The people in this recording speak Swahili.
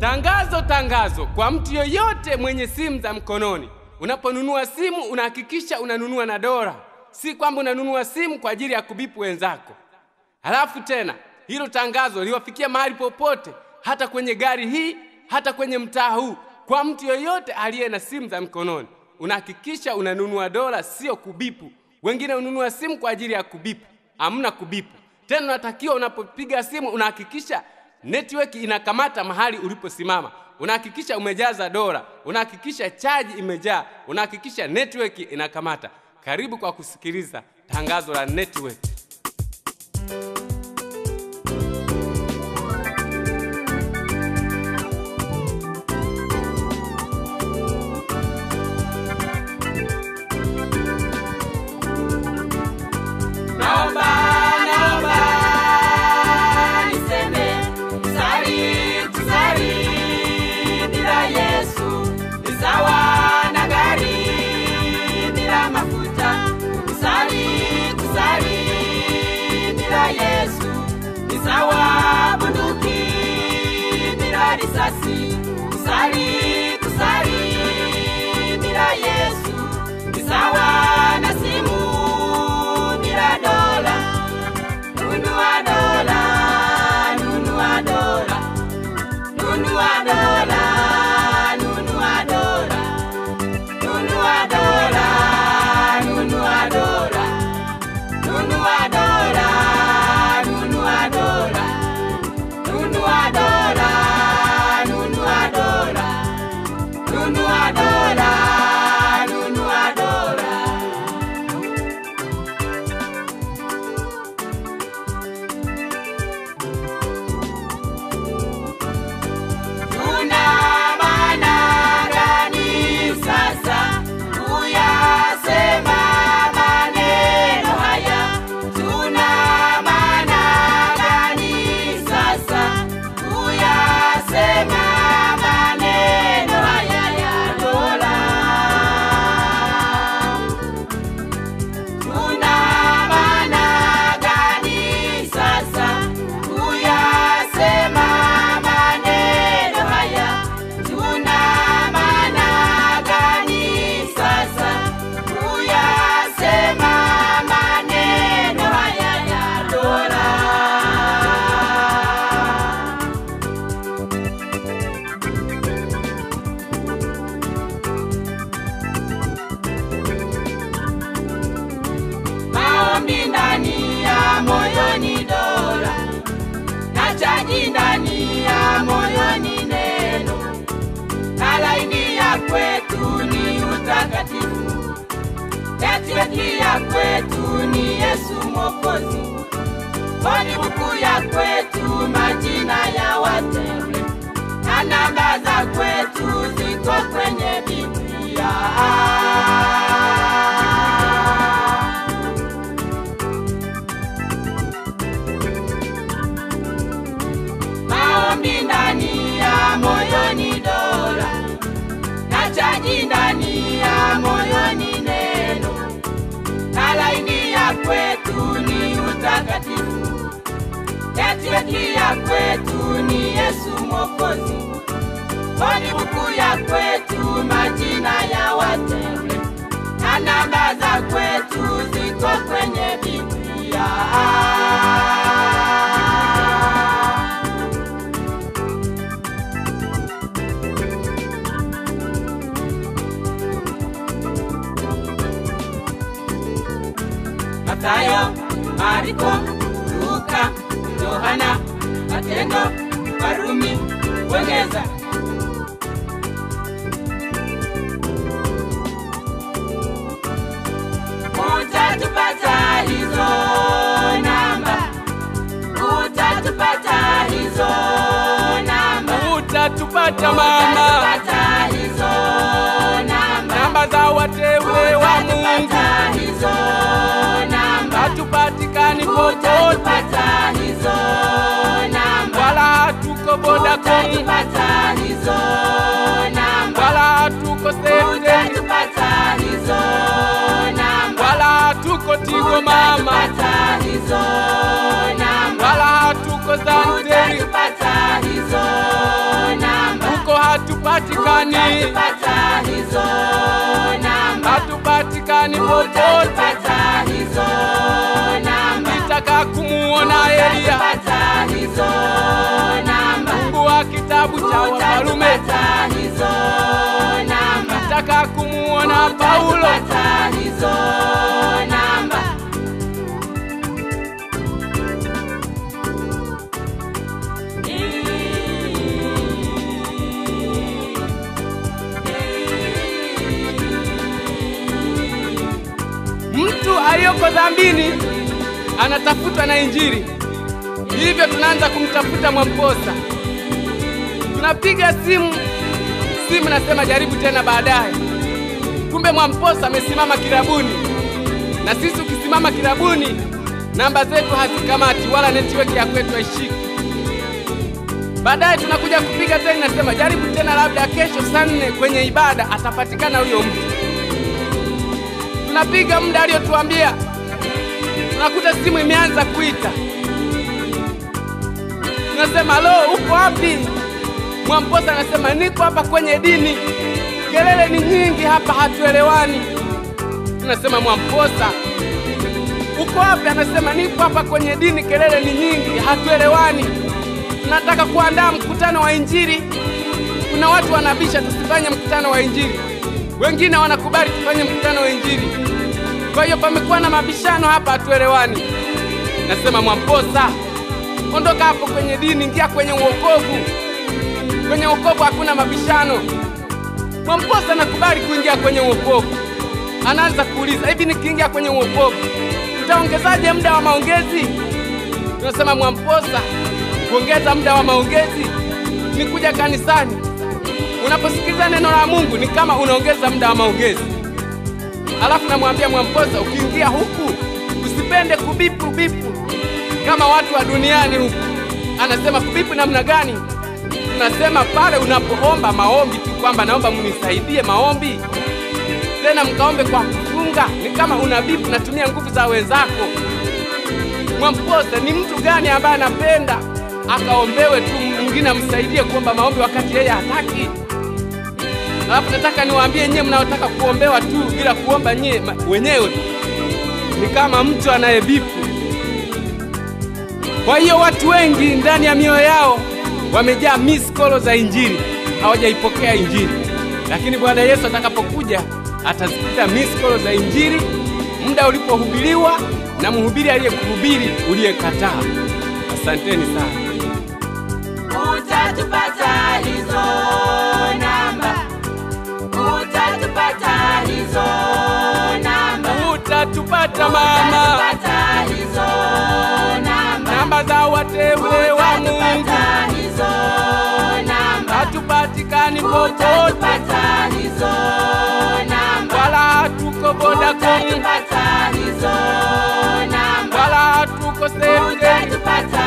Tangazo, tangazo kwa mtu yoyote mwenye simu za mkononi. Unaponunua simu unahakikisha unanunua na dola, si kwamba unanunua simu kwa ajili ya kubipu wenzako. Halafu tena hilo tangazo liwafikia mahali popote, hata kwenye gari hii, hata kwenye mtaa huu. Kwa mtu yoyote aliye na simu za mkononi, unahakikisha unanunua dola, sio kubipu. Wengine ununua simu kwa ajili ya kubipu, hamna kubipu. Tena unatakiwa unapopiga simu unahakikisha network inakamata mahali uliposimama, unahakikisha umejaza dola, unahakikisha chaji imejaa, unahakikisha network inakamata. Karibu kwa kusikiliza tangazo la network. Naomba, naomba niseme kusali, kusali bila Yesu ni sawa na gari bila mafuta. Kusali, kusali bila Yesu ni sawa bunduki bila risasi. Kusali, kusali bila Yesu ni sawa na simu bila dola. Nunua dola, nunua dola, nunua dola, nunua dola, nunua dola, nunua dola, nunua dola, nunua dola, nunua dola, nunua dola, nunua dola, nunua dola. Tuna maana gani sasa kuyasema maneno haya? Tuna maana gani sasa kuyasema maneno haya ya dola? Tuna maana gani sasa kuyasema maneno haya? Tuna maana gani sasa kuyasema maneno haya ya dola? maombi ndani ya moyoni dola na chaji ndani ya moyoni neno na laini ya kwetu ni utakatifu netweki ya kwetu ni yesu mwokozi koni buku ya kwetu majina ya wateule na namba za kwetu ziko kwenye biblia maombi ndani ya moyoni dola na chaji ndani ya moyoni neno na laini ya kwetu ni utakatifu netweki ya kwetu ni yesu mwokozi koni buku ya kwetu majina ya wateule na namba za kwetu ziko kwenye biblia Mathayo, Mariko, Luka, Yohana, Matendo, Warumi, Uingereza. Utatupata hizo namba, utatupata hizo namba, Utatupata mama, utatupata hizo namba, namba za wateule wa Mungu utatupata hizo namba. hatupatikani popote, Utatupata hizo namba, wala hatuko Vodacom, utatupata hizo namba, wala hatuko Celtel, utatupata hizo namba, wala hatuko Tigo mama, utatupata hizo namba, wala hatuko Zantel, utatupata hizo namba, popote, Utatupata hizo namba. nitaka kumuona Eliya, Utatupata hizo namba. Mungu wa kitabu cha Wafalume, Utatupata hizo namba. nitaka kumuona Paulo, Utatupata hizo namba. mtu aliyoko dhambini anatafutwa na Injili. Hivyo tunaanza kumtafuta Mwamposa, tunapiga simu, simu nasema jaribu tena baadaye. Kumbe Mwamposa amesimama kilabuni, na sisi ukisimama kilabuni, namba zetu hazikamati wala netiweki ya kwetu haishiki. Baadaye tunakuja kupiga tena, nasema jaribu tena, labda kesho saa nne kwenye ibada atapatikana huyo mtu tunapiga muda aliyotuambia, tunakuta simu imeanza kuita. Tunasema lo, uko wapi? Mwamposa anasema niko hapa kwenye dini, kelele ni nyingi hapa, hatuelewani. Tunasema Mwamposa, uko wapi? Anasema niko hapa kwenye dini, kelele ni nyingi, hatuelewani. Tunataka kuandaa mkutano wa Injili. Kuna watu wanabisha tusifanye mkutano wa Injili, wengine wanakubali tufanye mkutano wa Injili. Kwa hiyo pamekuwa na mabishano hapa, hatuelewani. Nasema Mwamposa, ondoka hapo kwenye dini, ingia kwenye uokovu. Kwenye uokovu hakuna mabishano. Mwamposa nakubali kuingia kwenye uokovu. Anaanza kuuliza hivi, nikiingia kwenye uokovu tutaongezaje muda wa maongezi? Tunasema Mwamposa, kuongeza muda wa maongezi ni kuja kanisani. Unaposikiliza neno la Mungu ni kama unaongeza muda wa maongezi. Alafu namwambia Mwamposa, ukiingia huku usipende kubipu bipu kama watu wa duniani huku. Anasema kubipu namna gani? Tunasema pale unapoomba maombi tu kwamba naomba mnisaidie maombi, tena mkaombe kwa kufunga, ni kama unabipu, natumia nguvu za wenzako. Mwamposa ni mtu gani ambaye anapenda akaombewe tu, mwingine amsaidie kuomba maombi wakati yeye hataki? Alafu nataka niwaambie nyie mnaotaka kuombewa tu bila kuomba nyie ma- wenyewe tu, ni kama mtu anayebipu. Kwa hiyo watu wengi ndani ya mioyo yao wamejaa miskolo za Injili, hawajaipokea Injili. Lakini Bwana Yesu atakapokuja atazikuta miskolo za Injili muda ulipohubiriwa na mhubiri aliyekuhubiri uliyekataa. Asanteni sana. Utatupata hizo namba. Utatupata hizo namba. Utatupata mama, Utatupata hizo namba. namba za wateule wa Mungu Utatupata hizo namba. hatupatikani popote, Utatupata hizo namba. wala hatuko Vodacom, Utatupata hizo namba. wala hatuko sehemu geni. Utatupata